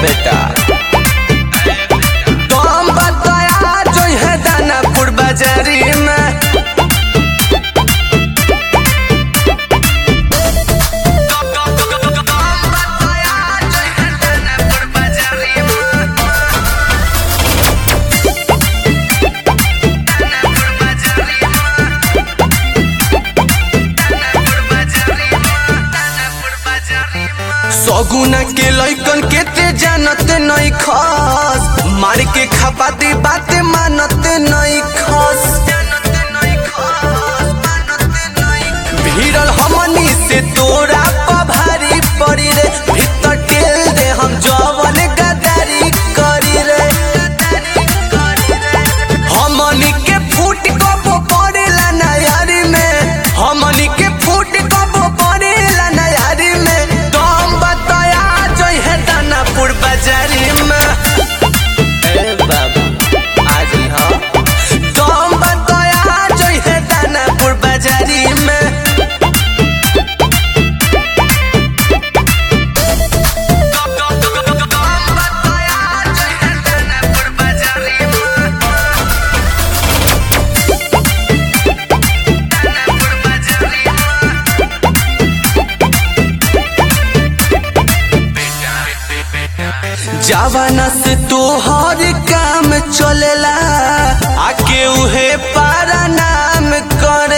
बेटा तुम बताया जो है दानापुर बाजारी में सगुना के लइकन के ते जानत नहीं खस मार के खपाती बात मानत नहीं खस भीड़ल हमनी से तोरा पभारी पड़ी रे भीतर टेल दे हम जवन गदारी करी रे हमनी के फूट कबो पड़ेला नयारी में हमनी के फूट कबो पड़ेला नयारी में तुम बताया जो है दानापुर बाजारी में ए बाबू आज हाँ तुम बताया जो है दानापुर बाजारी में जवाना से तोहर काम चलेला आके उहे पारा नाम कर